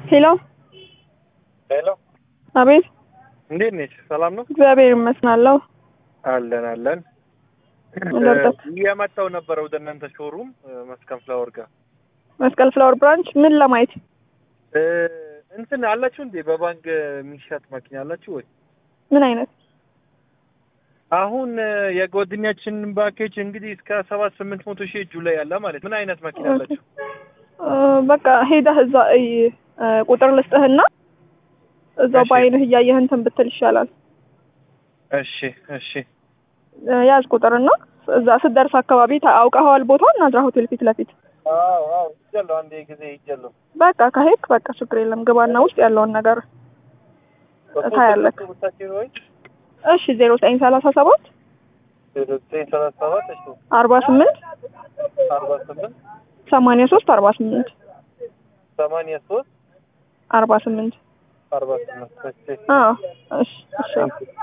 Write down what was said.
ሄሎ ሄሎ፣ አቤት። እንዴት ነች? ሰላም ነው? እግዚአብሔር ይመስናለሁ። አለን አለን። እንደርዳት። እየመጣሁ ነበረ ወደ እናንተ ሾሩም መስከም ፍላወር ጋር መስቀል ፍላወር ብራንች ምን ለማየት እ፣ እንትን አላችሁ እንዴ? በባንክ የሚሸጥ መኪና አላችሁ ወይ? ምን አይነት አሁን የጓደኛችን ባኬጅ እንግዲህ እስከ ሰባት ስምንት መቶ ሺህ እጁ ላይ ያለ ማለት ምን አይነት መኪና አላችሁ? እ፣ በቃ ሄደህ እዛ እይ፣ እ፣ ቁጥር ልስጥህና እዛው እሺ። በአይንህ እያየህ እንትን ብትል ይሻላል። እሺ እሺ እ፣ ያዝ ቁጥርና እዛ ስትደርስ አካባቢ ታ- አውቀኸዋል ቦታውን ናዝራ ሆቴል ፊት ለፊት አዎ አዎ ይጃለሁ አንዴ ጊዜ ይጃለሁ በቃ ከሄድክ በቃ ችግር የለም ግባና ውስጥ ያለውን ነገር ታያለህ። ወይ እሺ ዜሮ ዘጠኝ ሰላሳ ሰባት ዘጠኝ ሰላሳ ሰባት እሺ አርባ ስምንት አርባ ስምንት ሰማንያ ሶስት አርባ ስምንት ሰማንያ ሶስት አርባ ስምንት አርባ ስምንት እሺ አዎ እሺ እሺ